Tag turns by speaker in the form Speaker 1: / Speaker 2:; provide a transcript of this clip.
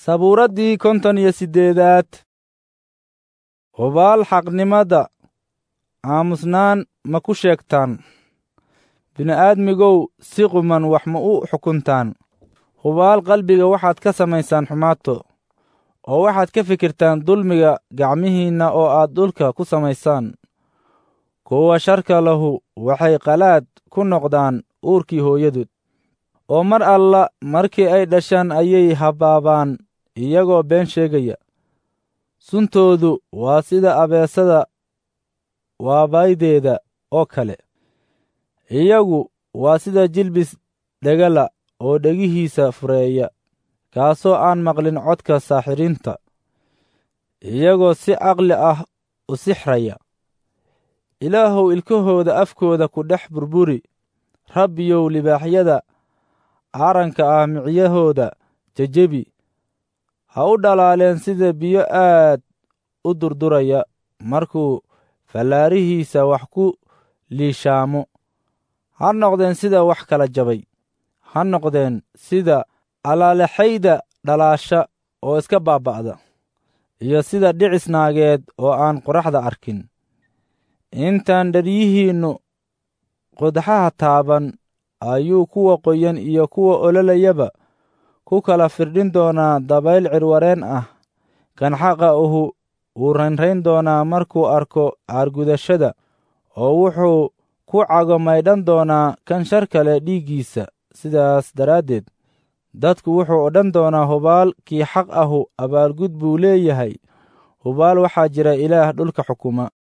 Speaker 1: sabuuraddii konton iyo siddeedaad hubaal xaqnimada aamusnaan ma ku sheegtaan bini'aadmigow si quman wax ma u xukuntaan hubaal qalbiga waxaad ka samaysaan xumaato oo waxaad ka fikirtaan dulmiga gacmihiinna oo aad dhulka ku samaysaan kuwa sharka lahu waxay qalaad ku noqdaan uurkii hooyadood oo mar alla markii ay dhashaan ayay habbaabaan iyagoo been sheegaya suntoodu waa sida abeesada waabaydeeda oo kale iyagu waa sida jilbis dhegala oo dhegihiisa fureeya kaasoo aan maqlin codka saaxiriinta iyagoo si caqli ah u sixraya ilaahow ilkahooda afkooda ku dhex burburi rabbiyow libaaxyada aaranka ah micyahooda jejebi ha u dhalaaleen sida biyo aad u durduraya markuu fallaarihiisa wax ku liishaamo ha noqdeen sida wax kala jabay ha noqdeen sida alaalexayda dhalaasha oo iska baaba'da iyo sida dhicis naageed oo aan qoraxda arkin intaan dharyihiinnu qodxaha taaban ayuu kuwa qoyan iyo kuwa ololayaba ku kala firdhin doonaa dabayl cirwareen ah kan xaqa uhu wuu raynrayn doonaa markuu arko caargudashada oo wuxuu ku cago maydhan doonaa kan shar kale dhiiggiisa sidaas daraaddeed dadku wuxuu odhan doonaa hubaal kii xaq ahu abaalgud buu leeyahay hubaal waxaa jira ilaah dhulka xukuma